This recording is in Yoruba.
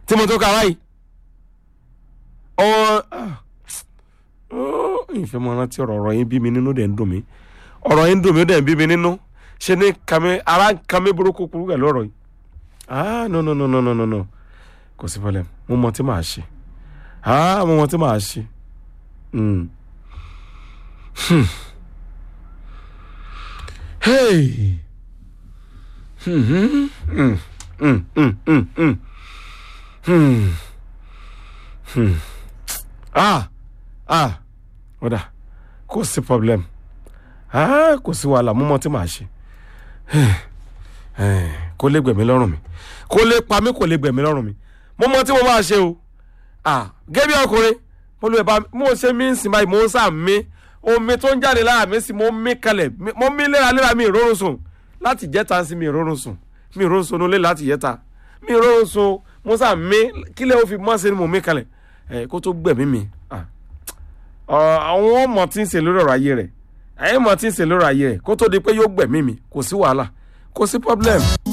tí mo tó ka báyìí ọ ìfẹ́ mọ rántí ọ̀rọ̀ ọ̀rọ̀ yín bí mi nínú dẹ̀ ń dùn mí ọ̀rọ̀ yín ń dùn mí ó dẹ̀ ń bí mi nínú ṣe ní kàmí ara ń kàmí burúkú kúrú pẹ̀lú ọ̀rọ̀ yìí ah no no no no no no no kò sí problem mo mọ tí màá ṣe ah mo mọ tí màá ṣe. Mm. Hmm. Hey. Hmm. Hmm. Hmm. Hmm. Hmm. Hmm. Hmm. Hmm. Hmm. Ah. Ah. Ọ̀dà kò sí problem. Ah kò sí wàhálà mo mọ tí màá ṣe. Eh, Kó lè gbẹ̀mí lọ́rùn mi. Kó lè pa mí kò lè gbẹ̀mí lọ́rùn mi. Mo mọ tí mo máa ṣe o. Ah gẹ́bí ọkùnrin mo lè bá mo ṣe mí ń sìn báyìí mo ń sà mí omi tó ń jáde lára mi sí mo mí kalẹ̀ mi- mo mí léraléra mi ìrórun sùn láti jẹ́ta sí mi ìrórun sùn mi ìrórun sùn nílé láti jẹ́ta mi ìrórun sùn mo sà mí kílẹ̀ ó fi mọ́ sí ni mo mí kalẹ̀ ẹ̀ kó tó gbẹ̀mí mi ah. Ọ- àwọn ọmọ tí ń ṣe lórí ọ̀rọ̀ ayé rẹ̀ ẹ̀yìn ọmọ tí ń ṣe lórí ayé rẹ̀ kó tó di pé yóò gbẹ̀mí mi kò sí wàhálà kò sí problem.